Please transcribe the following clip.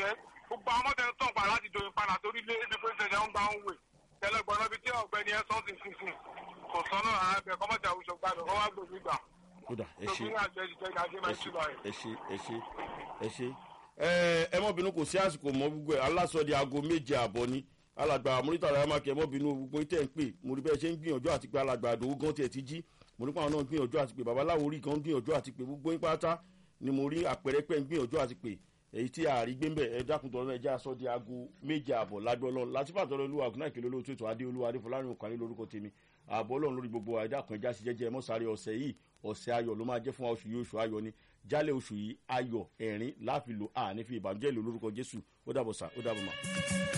bàjẹ́ gbogbo àwọn mọ́tẹ́ tán pa láti doyin padà torí lé ibi pé ṣẹ̀ṣẹ̀ ń gba ń wè tẹlẹgbọ́n náà bí tí ọ̀gbẹ́ni ẹ̀ sọ́ọ̀tì sísìn kò sọ́nà àbẹ̀ kọ́mọ̀tì àwùjọ gbàdọ̀ kọ́ wá gbòmí gbà kódà ẹ ṣe tóbi ní àjọ ìjọ ìdájọ́ máa ń túbọ̀ rẹ̀. ẹ ṣe ẹ ṣe ẹ ṣe ẹ ẹ mọ́bìnú kò sí àsìkò mọ́ gbogbo ẹ̀ aláṣọ di aago méje àbọ̀ ni alàgbà amúrítà rẹ̀ máa kẹ́ mọ́bìnú gbogbo tẹ̀ ń pè mo rí bẹ́ẹ̀ ṣe ń gbìyànjú àti pé alàgbà àdòwú gan tiẹ̀ ti jí mo rí pé àwọn náà ń gbìyànjú àti pé babaláwo rí kan ń gbìyànjú àti pé gbogbo yín pátá ni mo rí àpẹẹrẹ pẹ́ ń gbìyànjú àti pé èyí tí àárí gbé ń bẹ̀ ẹ dákun tọrọ náà ẹ já aṣọ di aago méje àbọ̀ lágbẹ́ ọlọ́run látìpá tọrọ olúwa ògùn náà ìkèlè olóòtú ètò adé olúwa adé fọlárin òkàlẹ́ lórúkọ tèmi ààbọ̀ ọlọ́run lórí gbogbo àìdákun ẹja sí jẹ́jẹ́ mọ́sáré ọ̀sẹ̀ yìí ọ̀sẹ̀ ayọ̀ ló máa jẹ́ fún wa oṣù yìí oṣù ayọ̀ ni jálẹ̀ oṣù yìí ayọ̀ ẹ̀rín láàfin lò àní fi ìbànújẹ́ ìlú lórúkọ jésù ó dàbọ̀ sà ó dàbọ̀ mà.